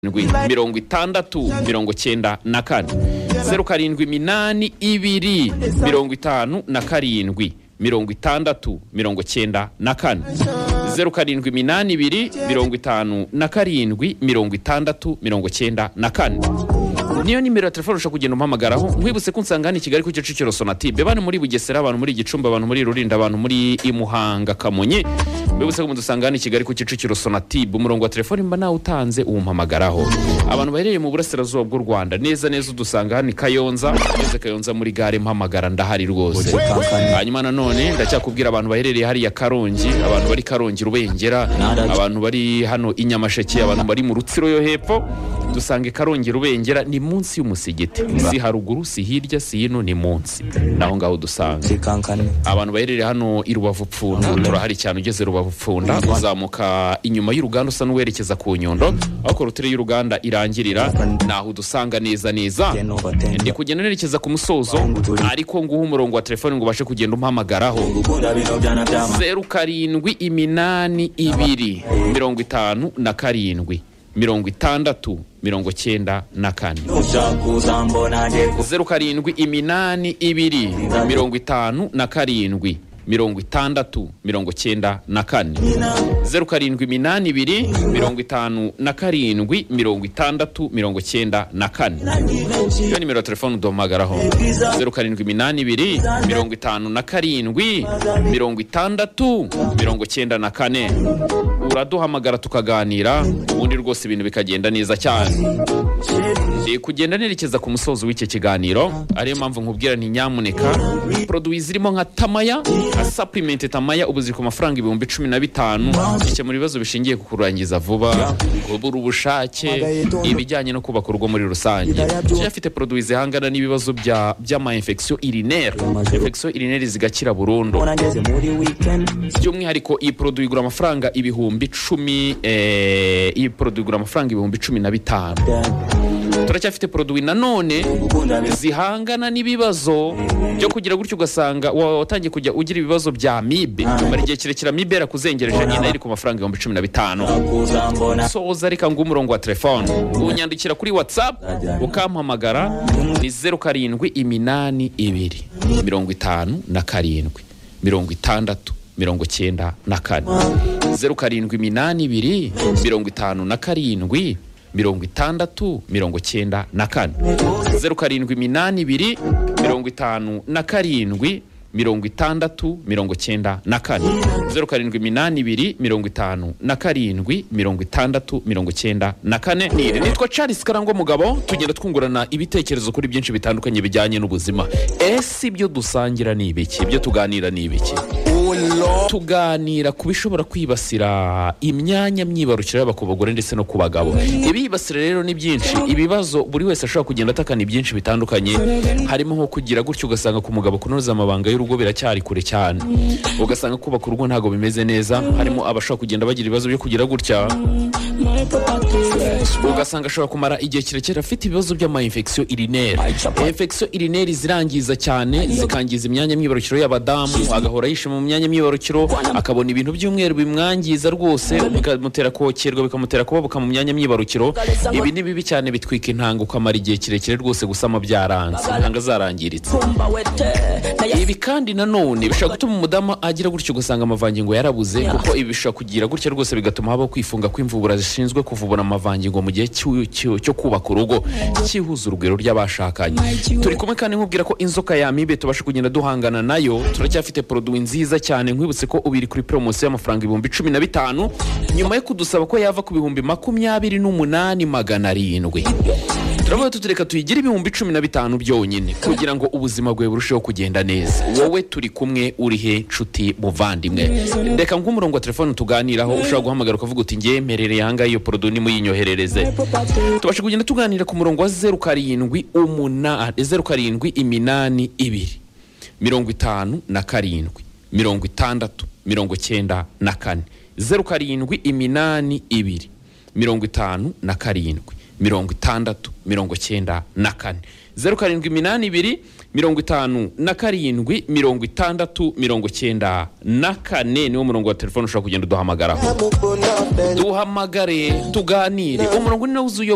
ndwi mirongo itandatu mirongo cyenda na kane zeru karindwi iminani ibiri mirongo itanu na karindwi mirongo itandatu mirongo cyenda na kane zeru karindwi iminani ibiri mirongo itanu na karindwi mirongo itandatu mirongo cyenda na kane niyo nimero ya telefone ushobora kugenda umuhamagaraho nkwibutse ko nsanga hano i kigali ku kicukiro sonatube bari muri bugesera abantu muri gicumbi abantu muri rurinda abantu muri imuhanga kamonyi mbibutse ko mudusanga hano i kigali ku kicukiro sonatube umurongo wa telefone mba nawe utanze uwumpamagaraho abantu baherereye mu burasirazuba bw'u rwanda neza neza udusanga hano i kayonza neza kayonza muri gare mpamagara ndahari rwose hanyuma nanone ndacyakubwira abantu baherereye hariya karongi abantu bari karongi rubengera abantu bari hano i nyamasheke abantu bari mu rutsiro yo hepfo dusanga i karongi rubengera ni munsi y'umusigiti si haruguru si hirya si hino ni munsi naho ngaho dusanga sikankane abantu baherereye hano i rubavu pfunda turahari cyane ugeze rubavu pfunda uzamuka inyuma y'uruganda usa n'uwerekeza ku nyundo aho korotire y'uruganda irangirira naho udusanga neza neza geno batende ndi kugenda nerekeza ku musozo ariko nguha umurongo wa telefone ngo ubashe kugenda umpamagararaho gukunda bino byana byama zeru karindwi iminani ibiri mirongo itanu na karindwi mirongo itandatu mirongo cyenda na kane ushaka uzambona nge zeru karindwi iminani ibiri mirongo itanu na karindwi mirongo itandatu mirongo cyenda na kane gukina zeru karindwi iminani ibiri mirongo itanu na karindwi mirongo itandatu mirongo cyenda na kane nagi benshi iyo nimero ya telefone uduhamagaraho zeru karindwi iminani ibiri mirongo itanu na karindwi mirongo itandatu mirongo cyenda na kane uraduhamagara tukaganira ubundi rwose ibintu bikagenda neza cyane Ndi kugenda nerekeza ku musozo w'iki kiganiro ariyo mpamvu nkubwira nti nyamuneka poroduwi zirimo nka tamaya nka sapurimenti tamaya ubu ziri ku mafaranga ibihumbi cumi na bitanu gikemura ibibazo bishingiye ku kurangiza vuba kubura ubushake ibijyanye no kubaka urugo muri rusange Kenya afite poroduwi zihangana n'ibibazo bya- by'ama-infection urinaire infection urinaire zigakira burundu mbona ngeze muri weekend by'umwihariko iyi poroduwi igura amafaranga ibihumbi cumi eh, iyi poroduwi igura amafaranga ibihumbi cumi na bitanu turacyafite poroduwi nanone gukunda bino zihangana n'ibibazo byo kugira gutyo ugasanga wa- watangiye kujya ugira ibibazo bya amibe mara igihe kirekire amibe yarakuzengereje nyine iri ku mafaranga ibihumbi cumi na bitanu ushaka uzambona soza reka nguhe umurongo wa telefone unyandikira kuri whatsapp ukampamagara ni zeru karindwi iminani ibiri mirongo itanu na karindwi mirongo itandatu mirongo cyenda na kane zeru karindwi iminani ibiri mirongo itanu na karindwi mirongo itandatu mirongo cyenda na kane zeru karindwi iminani ibiri mirongo itanu na karindwi mirongo itandatu mirongo cyenda na kane zeru karindwi iminani ibiri mirongo itanu na karindwi mirongo itandatu mirongo cyenda na kane Niri, nitwa charles karangwa mugabo tugenda twungurana ibitekerezo kuri byinshi bitandukanye bijyanye n'ubuzima ese ibyo dusangira ni ibiki ibyo tuganira ni ibiki tuganira ku bishobora kwibasira imyanya myibarukiro yaba ku bagore ndetse no ku bagabo ibibasira rero ni byinshi ibibazo buri wese ashobora kugenda atakana ibyinshi bitandukanye harimo nko kugira gutyo ugasanga ku mugabo kunoza amabanga y'urugo biracyari kure cyane ugasanga kubaka urugo ntabwo bimeze neza harimo abashobora kugenda bagira ibibazo byo kugira gutya ugasanga ashobora kumara igihe kirekire afite ibibazo by'ama-infection urinaire infection urinaire zirangiza cyane zikangiza imyanya myibarukiro y'abadamu agahora yishima mu myanya myibarukiro akabona ibintu by'umweru bimwangiza rwose bikamutera kokerwa bikamutera kubabuka mu myanya myibarukiro ibi ni bibi cyane bitwika intanga ukamara igihe kirekire rwose gusama byaranze intanga zarangiritse mba wete nayo ibi kandi nanone bishobora gutuma umudamu agira gutyo ugasanga amavangingo yarabuze kuko ibi bishobora kugira gutya rwose bigatuma habaho kwifunga kw'imvubura zishinzwe kuvubura amavangingo mu gihe cy'u- cy'u- cyo kubaka urugo cyihuza urugwiro ry'abashakanye turi kumwe kandi nkubwira ko inzoka ya amibe tubasha kugenda duhangana nayo turacyafite poroduwi nziza cyane nkwibutse ko ubu iri kuri poromosiyo y'amafaranga ibihumbi cumi na bitanu nyuma yo kudusaba ko yava ku bihumbi makumyabiri n'umunani magana arindwi turavuga tuti reka tuyigire ibihumbi cumi na bitanu byonyine kugira ngo ubuzima bwawe burusheho kugenda neza wowe turi kumwe uri he nshuti muvandimwe reka nk'umurongo wa telefone tuganiraho ushobora guhamagara ukavuga uti ngemerereye aha ngaha iyo porodo nimuyinyoherereze tubashe kugenda tuganira ku murongo wa zeru karindwi umunani zeru karindwi iminani ibiri mirongo itanu na karindwi mirongo itandatu mirongo cyenda na kane zeru karindwi iminani ibiri mirongo itanu na karindwi mirongo itandatu mirongo cyenda na kane zeru karindwi iminani ibiri mirongo itanu na karindwi mirongo itandatu mirongo cyenda na kane niwo murongo wa telefone ushobora kugenda uduhamagaraho duhamagare tuganire umurongo ni nawe uzi uyobora